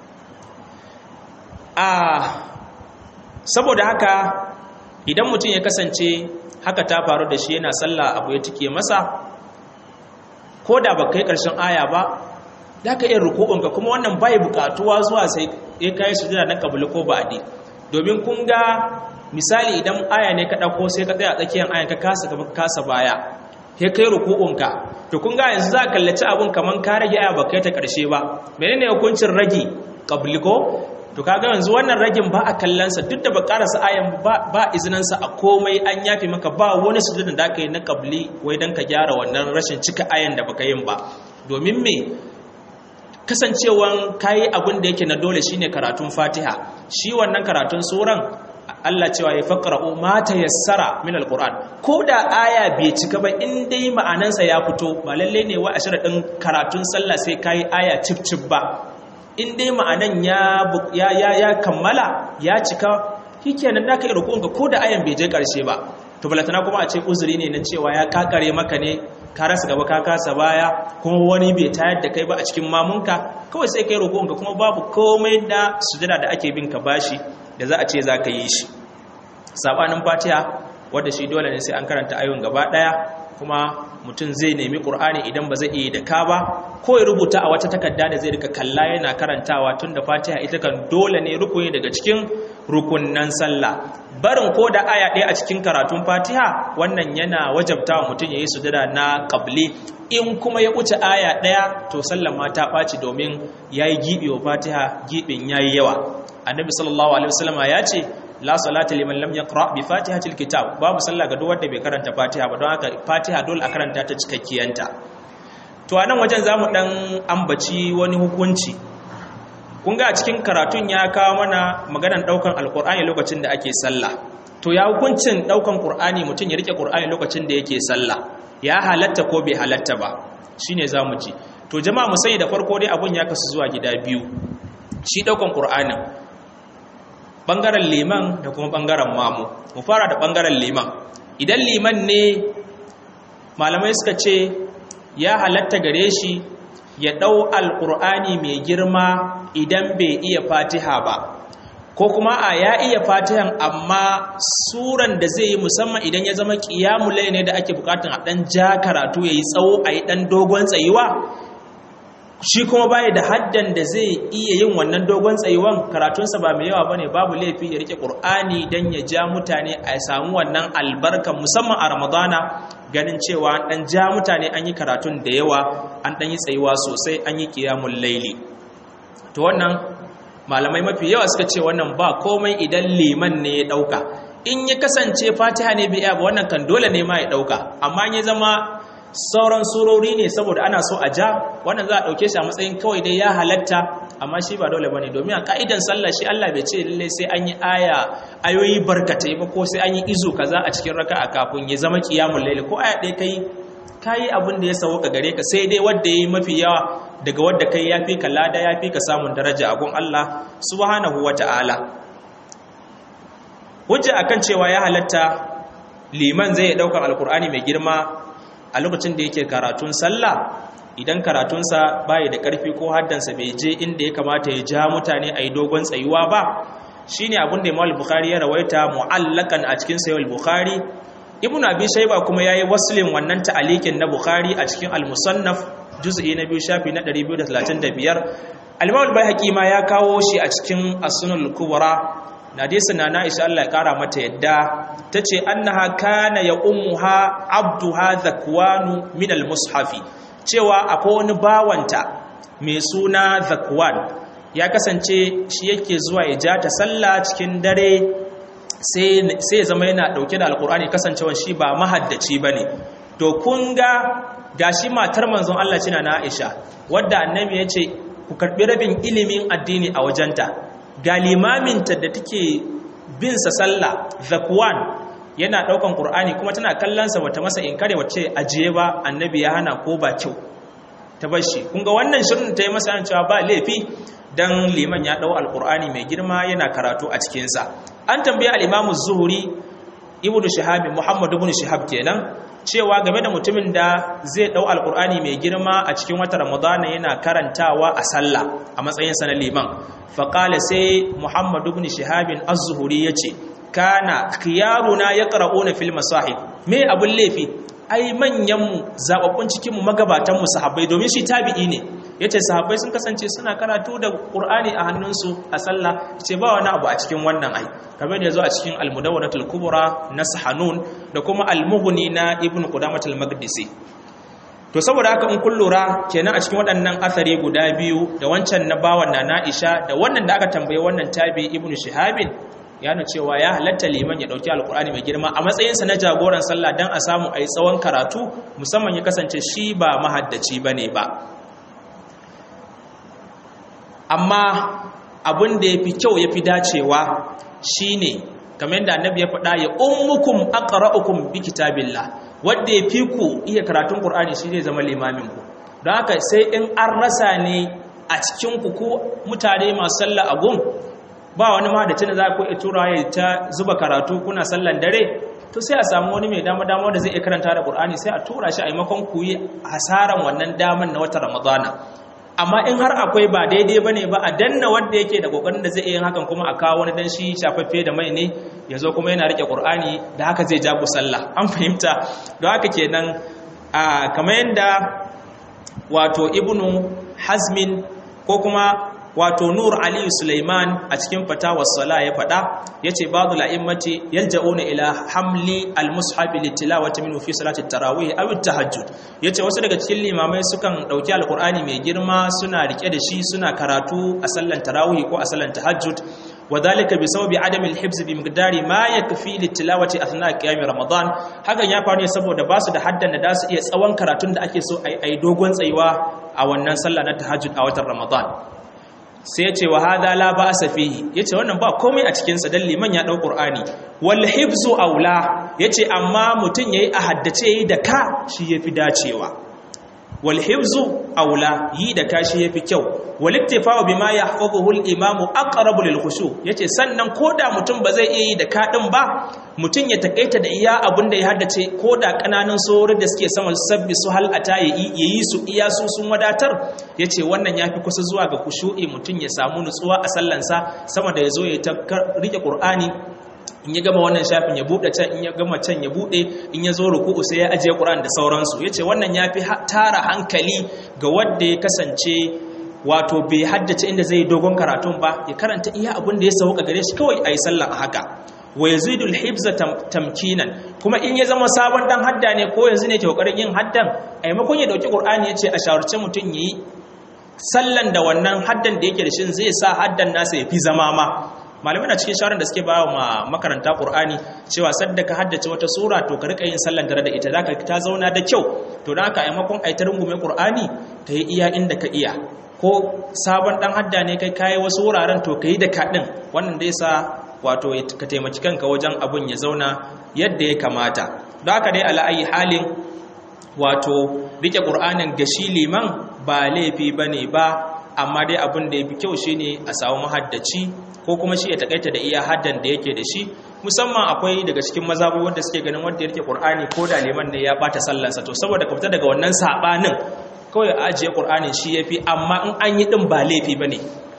saboda haka idan mutum ya kasance haka ta faru da shi yana sallah abu ya tike masa ko da ba kai ƙarshen aya ba da ka iya ruku'unka kuma wannan bai bukatuwa zuwa sai ya kai sujada na kabuli ko ba'adi domin kun ga misali idan aya ne ka ɗauko sai ka tsaya tsakiyar ayan ka kasa gaba ka kasa baya ya kai ruku'unka to kun ga yanzu za ka kallaci abun kaman ka rage aya ba kai ta ƙarshe ba menene hukuncin rage kabli ko to kaga yanzu wannan ragin ba a kallansa duk da ba karasa ayan ba izinansa a komai an yafi maka ba wani sujudin da aka yi na kabli wai don ka gyara wannan rashin cika ayan da baka yin ba domin me kasancewan kayi abin da yake na dole shine karatun fatiha shi wannan karatun suran Allah cewa ya faqra'u ma tayassara min alquran ko da aya bai cika ba in dai ma'anansa ya fito ba lalle ne wa a sharadin karatun sallah sai kayi aya cip cip ba in dai ma'anan ya ya kammala ya cika shikenan da ka yi rukunka ko da ayan bai je karshe ba to balatana kuma a ce uzuri ne na cewa ya kakare maka ne ka rasa gaba ka kasa baya kuma wani bai tayar da kai ba a cikin mamunka kawai sai kai rukunka kuma babu komai da sujada da ake bin ka bashi da za a ce za ka yi shi sabanin fatiha wadda shi dole ne sai an karanta ayon gaba daya kuma mutum zai nemi ƙur'ani idan ba zai iya da ka ba ko ya rubuta a wata takarda da zai rika kalla yana karantawa tun da fatiha ita kan dole ne rukuni daga cikin rukunnan sallah barin ko da aya ɗaya a cikin karatun fatiha wannan yana wajabta wa mutum ya yi sujada na ƙabli in kuma ya wuce aya ɗaya to sallan ma ta ɓaci domin ya yi giɓi wa fatiha giɓin ya yi yawa annabi sallallahu alaihi wasallam ya ce la salata liman lam yaqra bi fatihatil kitab babu sallah ga duk wanda bai karanta fatiha ba don haka fatiha dole a karanta ta cikakkiyanta to a nan wajen zamu dan ambaci wani hukunci kun ga a cikin karatun ya kawo mana maganan daukan alkur'ani lokacin da ake sallah to ya hukuncin daukan qur'ani mutum ya rike qur'ani lokacin da yake sallah ya halatta ko bai halatta ba shine zamu ji to jama'a mu sani da farko dai abun ya kasu zuwa gida biyu shi daukan qur'anin bangaren liman da kuma bangaren mamu mu fara da bangaren liman idan liman ne malamai suka ce ya halatta gare shi ya ɗau alƙur'ani mai girma idan bai iya fatiha ba ko kuma a ya iya fatihan amma suran da zai yi musamman idan ya zama ƙiyamulai ne da ake bukatun a ɗan ja karatu ya yi tsawo a yi ɗan dogon tsayuwa shi kuma baya da haddan da zai iya yin wannan dogon tsayuwan karatunsa ba mai yawa bane babu laifi ya rike qur'ani dan ya ja mutane a samu wannan albarkan musamman a ramadana ganin cewa an dan ja mutane an yi karatun da yawa an dan yi tsayuwa sosai an yi qiyamul laili to wannan malamai mafi yawa suka ce wannan ba komai idan liman ne ya dauka in ya kasance fatiha ne bai ba wannan kan dole ne ma ya dauka amma ya zama sauran surori ne saboda ana so a ja wannan za a ɗauke shi a matsayin kawai dai ya halatta amma shi ba dole bane domin a ka'idan sallah shi Allah bai ce lalle sai an yi aya ayoyi barkatai ba ko sai an yi izu kaza a cikin raka'a kafin ya zama qiyamul layl ko aya ɗaya kai kai abin da ya sauka gare ka sai dai wanda yayi mafi yawa daga wanda kai yafi ka lada yafi ka samun daraja a gun Allah subhanahu wata'ala hujja akan cewa ya halatta liman zai daukar alkur'ani mai girma a lokacin da yake karatun sallah idan karatunsa bai da ƙarfi ko haddansa bai je inda ya kamata ya ja mutane a yi dogon tsayuwa ba shine abin da Imam Bukhari ya rawaita mu'allakan a cikin Sahih Bukhari Ibn Abi Shayba kuma yayi waslin wannan ta'alikin na Bukhari a cikin Al-Musannaf juz'i na biyu shafi na 235 Al-Imam Al-Baihaqi ma ya kawo shi a cikin As-Sunan Al-Kubra hadisi na Aisha Allah ya kara mata yadda tace annaha kana ya ummuha abduha zakwanu min almushafi cewa akwai wani bawanta mai suna zakwan ya kasance shi yake zuwa ya ja ta sallah cikin dare sai ya zama yana dauke da alkur'ani kasancewa shi ba mahaddaci bane to kun ga gashi matar manzon Allah cina na Aisha wadda annabi ya ce ku karbi rabin ilimin addini a wajenta ga limaminta da take bin sa sallah zakwan yana daukan qur'ani kuma tana kallon sa bata masa inkare wace ajiye ba annabi ya hana ko ba kyau ta bashi kun ga wannan shirin ta yi masa cewa ba laifi dan liman ya dau alqur'ani mai girma yana karatu a cikin sa an tambaye al-imam az-zuhri ibnu shihab muhammad ibn shihab kenan cewa game da mutumin da zai dau alqur'ani mai girma a cikin wata ramadana yana karantawa a sallah a matsayin sa na liman faƙala sai muhammadu bin shihabin az-zuhuri ya ce kana khiyaruna ya ƙara'una fil masahib me abin laifi ai manyanmu zaɓaɓɓun cikinmu magabatanmu sahabbai domin shi tabi'i ne ya ce sahabbai sun kasance suna karatu da ƙur'ani a hannunsu a sallah ce ba wani abu a cikin wannan ai kamar da ya zo a cikin almudawwanatul kubra na sahanun da kuma almuhuni na ibn qudamatul maqdisi to saboda haka in kun lura kenan a cikin waɗannan athari guda biyu da wancan na bawan na Na'isha da wannan da aka tambaye wannan tabi ibnu shihabin ya nuna cewa ya halatta liman ya dauki alkur'ani mai girma a matsayinsa na jagoran sallah dan a samu ayi tsawon karatu musamman ya kasance shi ba mahaddaci bane ba amma abin da yafi kyau yafi dacewa shine kamar yadda annabi ya faɗa ya ummukum aqra'ukum bi kitabillah wanda yafi ku iya karatun qur'ani shi zai zama limamin ku don haka sai in an rasa ne a cikin ku ko mutane masu sallah a gun ba wani ma da tana za ku iya tura ya ta zuba karatu kuna sallan dare to sai a samu wani mai dama dama da zai iya karanta da qur'ani sai a tura shi a maimakon ku yi hasaran wannan daman na wata ramadana amma in har akwai ba daidai ba ne ba a danna wanda yake da kokarin da zai iya hakan kuma a kawo wani dan shi shafaffe da mai ne ya zo kuma yana rike qur'ani da haka zai ja ku sallah an fahimta don haka kenan a kamar yadda wato ibnu hazmin ko kuma wato nur ali sulaiman a cikin fatawar sala ya faɗa yace ba'dul a'immati yalja'una ila hamli al-mushaf litilawati minhu fi salati tarawih aw at-tahajjud yace wasu daga cikin limamai sukan dauki alqur'ani mai girma suna rike da shi suna karatu a sallan tarawih ko a sallan tahajjud وذلك بسبب عدم الحفظ بمقدار ما يكفي للتلاوه اثناء قيام رمضان hakan ya faru ne saboda basu da haddan da su iya tsawon karatun da ake so ai dogon tsayuwa a wannan sallah na tahajjud a watan ramadan sai yace wa hada la ba'sa fihi yace wannan ba komai a cikin sa dan liman ya dau qur'ani wal hifzu aula yace amma mutun yayi a haddace yayi da ka shi yafi dacewa wal hifzu aula yi da kashi yafi kyau wal iktifa'u bima yahfazuhu al imam aqrabu lil khushu yace sannan koda mutum ba zai iya yi da kadin ba mutum ya takaita da iya abin da ya haddace koda kananan sori da suke sama sabbi su hal ata yayi su iya su sun wadatar yace wannan yafi kusa zuwa ga khushu'i mutum ya samu nutsuwa a sallansa sama da yazo ya ta rike qur'ani in ya gama wannan shafin ya bude can in ya gama can ya bude in ya zo ruku'u sai ya ajiye Qur'an da sauransu yace wannan yafi tara hankali ga wanda ya kasance wato bai haddace inda zai dogon karatun ba ya karanta iya abin da ya sauka gare shi kawai ayi sallah a haka wa yazidu al-hibza tamkinan kuma in ya zama sabon dan hadda ne ko yanzu ne ke kokarin yin haddan a maimakon ya dauki Qur'ani yace a shawarce mutun yayi sallan da wannan haddan da yake da shi zai sa haddan nasa ya fi zama ma malamai na cikin shawarar da suke ba wa makaranta ƙur'ani cewa sadda ka haddace wata sura to ka rika yin sallan dare da ita zaka ta zauna da kyau to dan haka a maimakon ai ta rungume ƙur'ani ka yi iya inda ka iya ko sabon dan hadda ne kai kai wasu wuraren to ka yi da kaɗin wannan da yasa wato ka taimaki kanka wajen abun ya zauna yadda ya kamata don haka dai ala ayi halin wato rike ƙur'anin gashi liman ba laifi bane ba amma dai abin da ya fi kyau shine a samu mahaddaci ko kuma shi ya takaita da iya haddan da yake da shi musamman akwai daga cikin mazabu wanda suke ganin wanda yake Qur'ani ko da liman ne ya bata sallarsa to saboda ka fita daga wannan sabanin kawai a ajiye Qur'ani shi yafi amma in an yi din ba laifi bane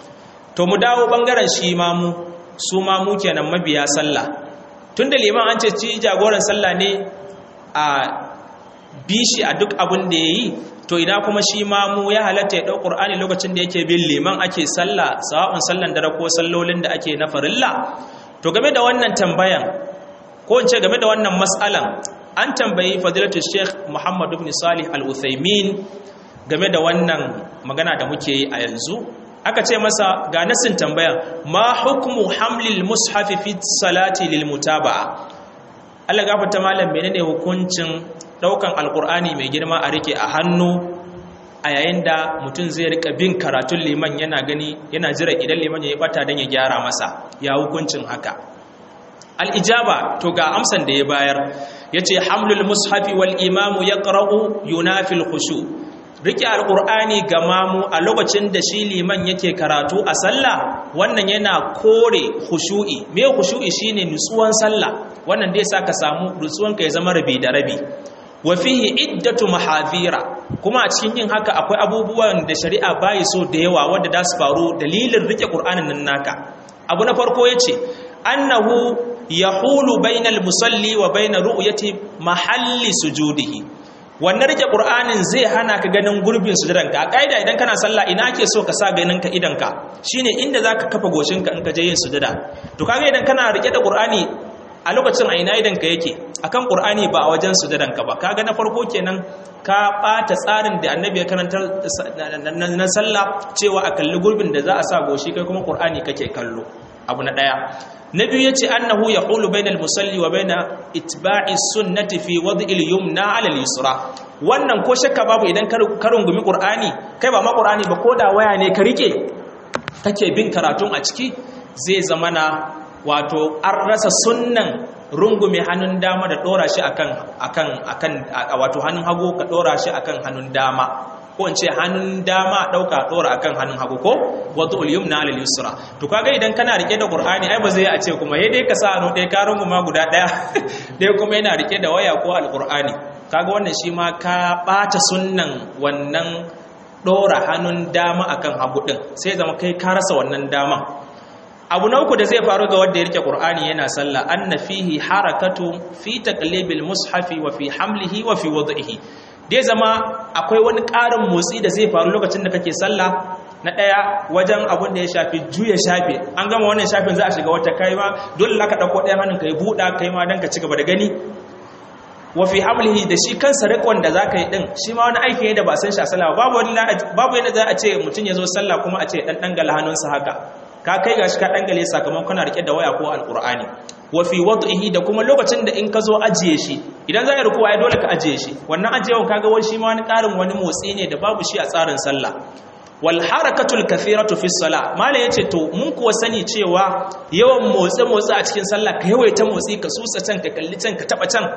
to mu dawo bangaren shi mamu su mamu kenan mabiya sallah tunda liman an ce ci jagoran sallah ne a bishi a duk abin da yayi to ina kuma shi ma mu ya halatta ya ɗau ƙur'ani lokacin da yake bin liman ake sallah sawa'un sallan dare ko sallolin da ake na farilla to game da wannan tambayan ko in ce game da wannan mas'alan an tambayi fadilatu sheikh muhammad ibn salih al-uthaymin game da wannan magana da muke yi a yanzu aka ce masa ga nasin tambayan ma hukmu hamlil mushafi fi salati lil mutaba'a Allah gafarta malam menene hukuncin daukan alkur'ani mai girma a rike a hannu a yayin da mutum zai rika bin karatun liman yana gani yana jira idan liman ya yi bata don ya gyara masa ya hukuncin haka al'ijaba to ga amsan da ya bayar ya ce hamlul mushafi wal imamu ya ƙara'u yunafil khushu rike alkur'ani ga mamu a lokacin da shi liman yake karatu a sallah wannan yana kore khushu'i me khushu'i shine nutsuwan sallah wannan dai sa ka samu nutsuwanka ya zama rabi da rabi wa fihi iddatu mahadhira kuma a cikin yin haka akwai abubuwan da shari'a bayi so da yawa wanda da su faru dalilin rike qur'anin nan naka abu na farko yace annahu yahulu bainal musalli wa bain ru'yati mahalli sujudihi wannan rike qur'anin zai hana ka ganin gurbin sujudanka a kaida idan kana sallah ina ake so ka sa ganin ka idanka shine inda zaka kafa goshinka in ka je yin sujada to kaga idan kana rike da qur'ani a lokacin a ina idanka yake akan qur'ani ba a wajen sujadanka ba kaga na farko kenan ka bata tsarin da annabi ya karanta na sallah cewa a kalli gurbin da za a sa goshi kai kuma qur'ani kake kallo abu na daya na biyu yace annahu yaqulu bainal musalli wa baina itba'i sunnati fi wad'il yumna 'ala al-yusra wannan ko shakka babu idan ka rungumi qur'ani kai ba ma qur'ani ba ko da waya ne ka rike kake bin karatun a ciki zai zamana wato an rasa sunnan rungume hannun dama da dora shi akan akan akan wato hannun hagu ka dora shi akan hannun dama ko in ce hannun dama dauka dora akan hannun hagu ko wato al-yumna ala al-yusra to kaga idan kana rike da qur'ani ai ba zai a ce kuma yayi dai ka sa hannu dai ka runguma guda daya dai kuma yana rike da waya ko al-qur'ani kaga wannan shi ma ka bata sunnan wannan dora hannun dama akan hagu din sai zama kai ka rasa wannan dama abu na uku da zai faru ga wanda ya rike qur'ani yana sallah anna fihi harakatu fi taqlibil mushafi wa fi hamlihi wa fi wad'ihi dai zama akwai wani ƙarin motsi da zai faru lokacin da kake sallah na ɗaya wajen abin da ya shafi juya shafe an gama wannan shafin za a shiga wata kai ma dole ka ɗauko ɗayan hannun ka yi buɗa kai ma don ka ci gaba da gani wa fi hamlihi da shi kansa rikon da zaka yi din shi ma wani aiki ne da ba san shi a sallah babu wani babu yadda za a ce mutum ya zo sallah kuma a ce dan dangala hannunsa haka ka kai gashi ka dangale sakamakon kana rike da waya ko alqur'ani wa fi wad'ihi da kuma lokacin da in ka zo ajiye shi idan za ka ruku ai dole ka ajiye shi wannan ajiyewan kaga wani shi ma wani karin wani motsi ne da babu shi a tsarin sallah wal harakatul kathiratu fi salah mala yace to mun kuwa sani cewa yawan motsi motsi a cikin sallah ka yawaita motsi ka susa can ka kalli can ka taba can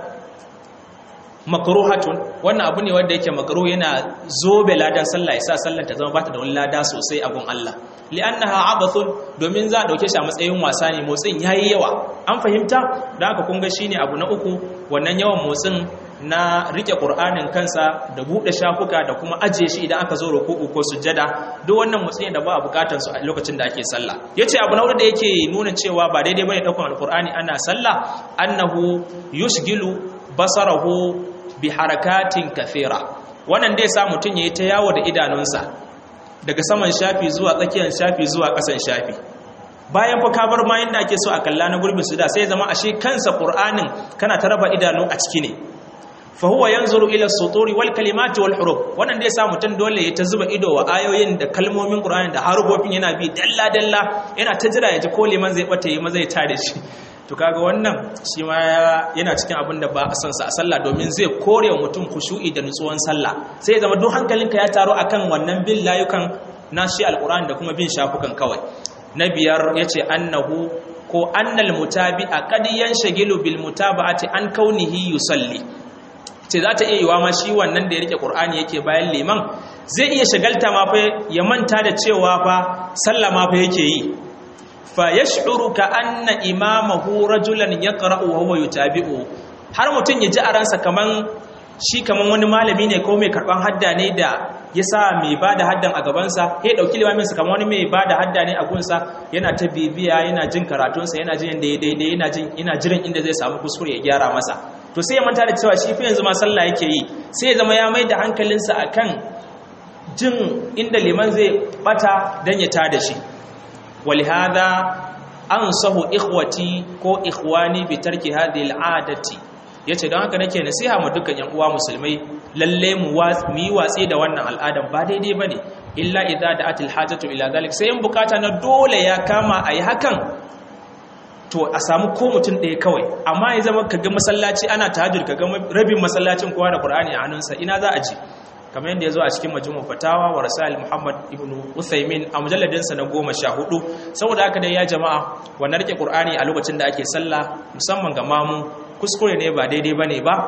makruhatun wannan abu ne wanda yake makruh yana zobe ladan sallah yasa sallar ta zama bata da wani lada sosai a gun Allah li'annaha abathun domin za a dauke shi a matsayin wasa ne motsin yayi yawa an fahimta da haka kun ga shine abu na uku wannan yawan motsin na rike qur'anin kansa da bude shafuka da kuma ajiye shi idan aka zo ruku'u ko sujjada duk wannan motsi ne da ba a bukatar su a lokacin da ake sallah yace abu na hudu da yake nuna cewa ba daidai bane daukan alqur'ani ana sallah annahu yushgilu basarahu bi harakatin kathira wannan dai sa mutun yayi ta yawo da idanunsa daga saman shafi zuwa tsakiyar shafi zuwa ƙasan shafi bayan fa ka bar ma yanda ake so a kalla na gurbin su da sai zama ashe kansa qur'anin kana ta raba idanu a ciki ne fa huwa yanzuru ila suturi wal kalimati wal huruf wannan dai sa mutun dole ya ta zuba ido wa ayoyin da kalmomin qur'ani da harufofin yana bi dalla dalla yana ta jira ya ji ko liman zai bata yi maza ya tare shi to kaga wannan shi ma yana cikin abin da ba a san sa a sallah domin zai kore wa mutum khushu'i da nutsuwan sallah sai ya zama duk hankalinka ya taro akan wannan bin layukan na shi alqur'ani da kuma bin shafukan kawai na biyar yace annahu ko annal mutabi'a qad yanshagilu bil mutaba'ati an kaunihi yusalli ce za ta iya yiwa ma shi wannan da ya rike qur'ani yake bayan liman zai iya shagalta ma fa ya manta da cewa fa sallah ma fa yake yi fayash'uru ka anna imamahu rajulan yaqra'u wa huwa yutabi'u har mutun ya ji a ransa kaman shi kaman wani malami ne ko mai karban hadda ne da yasa mai bada haddan a gaban sa he dauki limamin sa kaman wani mai bada hadda ne a gunsa yana ta bibiya yana jin karatun sa yana jin yanda ya daidai yana jin ina jiran inda zai samu kuskure ya gyara masa to sai ya manta da cewa shi fa yanzu ma sallah yake yi sai ya zama ya mai da hankalinsa akan jin inda liman zai bata dan ya tada shi ولهذا أنصح إخوتي كو إخواني بترك هذه العادة yace don haka nake nasiha ma dukkan yan uwa musulmai lalle mu yi watsi da wannan al'adan ba daidai bane illa idza da'at al-hajatu ila dhalik sai in bukata na dole ya kama ayi hakan to a samu ko mutum ɗaya kawai amma ya zama kaga masallaci ana tahajjud kaga rabin masallacin kowa da Qur'ani a hannunsa ina za a ji kamar yadda ya zo a cikin majmu fatawa wa rasail muhammad ibn uthaymin a mujalladinsa na goma sha hudu saboda haka dai ya jama'a wannan rike qur'ani a lokacin da ake sallah musamman ga mamu kuskure ne ba daidai bane ba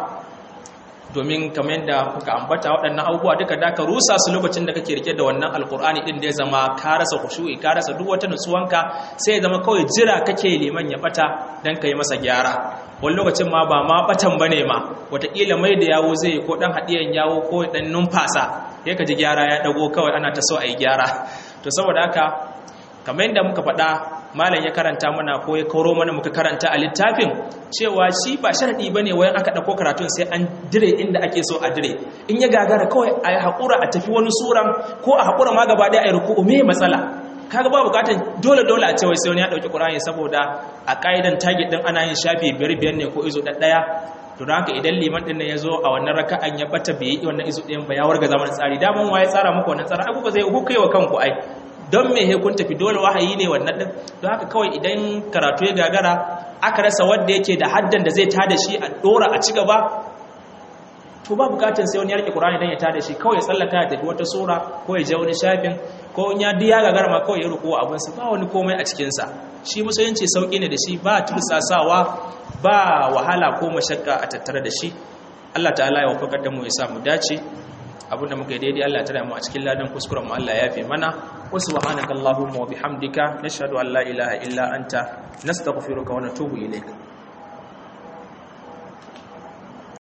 domin kamar yadda kuka ambata waɗannan abubuwa duka da ka rusa su lokacin da kake rike da wannan alkur'ani din da ya zama ka rasa khushu'i ka rasa duk wata nutsuwanka sai ya zama kawai jira kake liman ya bata dan kai masa gyara wani lokacin ma ba ma batan bane ma wataƙila mai da yawo zai ko dan haɗiyan yawo ko dan numfasa ya ka ji gyara ya dago kawai ana ta so a yi gyara to saboda haka kamar yadda muka faɗa malam ya karanta mana ko ya koro mana muka karanta a littafin cewa shi ba sharadi bane wayan aka dauko karatun sai an dire inda ake so a dire in ya gagara kawai a yi hakura a tafi wani suran ko a hakura ma gaba ɗaya a yi ruku'u me matsala kaga ba bukatar dole dole a cewa sai wani ya dauki qur'ani saboda a kaidan target din ana yin shafi biyar biyar ne ko izo ɗaya to don haka idan liman din nan ya zo a wannan raka'an ya bata bai yi wannan izo ɗayan ba ya warga zaman tsari daman waye tsara muku wannan tsara ai ku ba zai ku kai wa kanku ai don me kun tafi dole wahayi ne wannan din don haka kawai idan karatu ya gagara aka rasa wanda yake da haddan da zai tada shi a dora a ci gaba to ba bukatun sai wani ya rike Qur'ani dan ya tada shi kawai ya tsallaka ya tafi wata sura ko ya je wani shafin ko in ya diya gagara ma kawai ya ruku abin sa ba wani komai a cikin sa shi musulunci sauki ne da shi ba tursasawa ba wahala ko mashakka a tattare da shi Allah ta'ala ya wafakar da mu ya sa mu dace abinda muka yi daidai Allah tare mu a cikin ladan kuskuren mu Allah ya fi mana wa subhanaka allahumma wa bihamdika nashhadu an la ilaha illa anta nastaghfiruka wa natubu ilayk